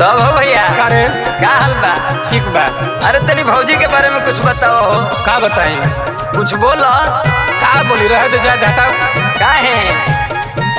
तब हो भैया का रे का हाल बा ठीक बा अरे तेरी भौजी के बारे में कुछ बताओ हो का बताई कुछ बोलो का बोली रहे तो जा हटाओ का है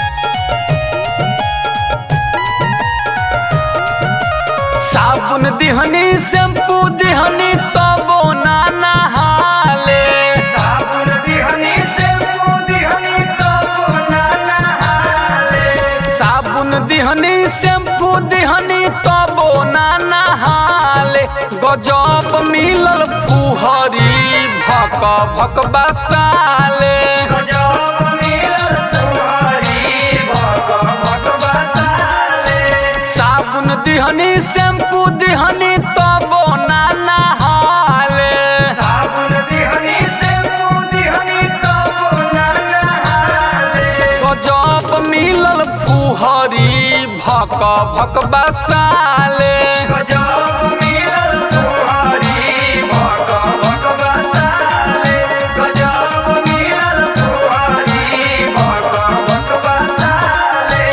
साबुन दिहनी शैम्पू दिहनी तबो ना नहाले साबुन दिहनी शैम्पू दिहनी तबो ना नहाले साबुन दिहनी शैम्पू दिहनी तबो ना नहाले गजब मिलल पुहरी भक भक बसाले गजब मिलल पुहरी भक भक बसाले साबुन दिहनी शैम्पू दिहनी तबो ना नहाले साबुन दिहनी शैम्पू दिहनी तबो ना नहाले गजब मिलल पुहरी भक भक बसाले गजब मिलल पुहरी भक भक बसाले गजब मिलल पुहरी भक भक बसाले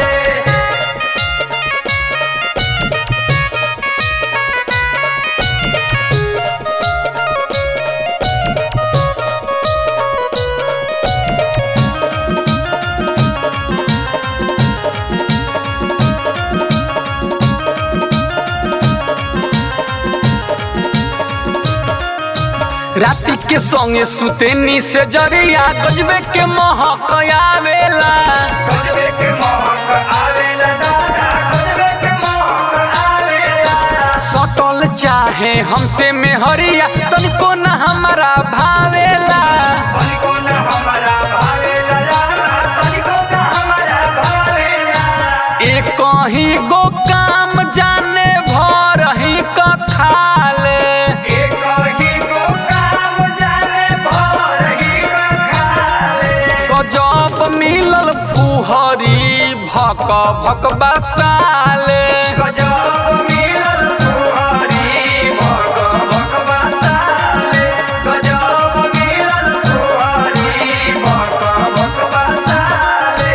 राति के संगे सुतेनी से जरिया गजबे के महक आवेला गजबे के महक आवेला दादा गजबे के महक आवेला सटल चाहे हमसे में हरिया तनिको न हमारा भावेला तनिको न हमारा भावेला रामा तनिको न हमारा भावेला एक ही गो काम जाने भर ही क खाले एक ही गो काम जाने भर ही क खाले गजब मिलल पुहरी भक भक बसाले गजब मिलल पुहरी भक भक बसाले गजब मिलल पुहरी भक भक बसाले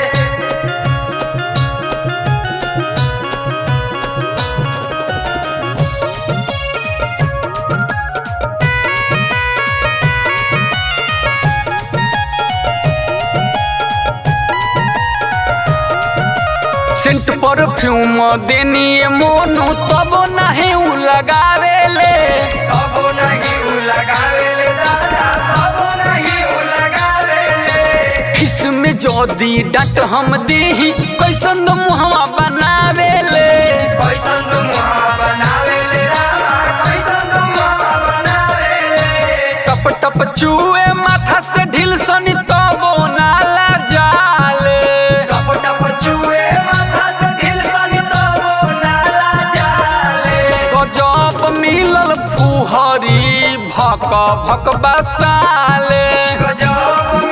सेंट परफ्यूम देनी मोनू तब नहीं उ लगावेले तब नहीं उ लगावेले दादा तब नहीं उ लगावेले किसमें जोदी डट हम देही कैसन मुहवा बनावेले कैसन मुहवा बनावेले रामा कैसन मुहवा बनावेले टप टप चूए माथा से ढील सनी तबो नाला जाले टप टप चूए माथा से ढील सनी तबो नाला जाले गजब मिलल पुहरी भक भक बसाले गजब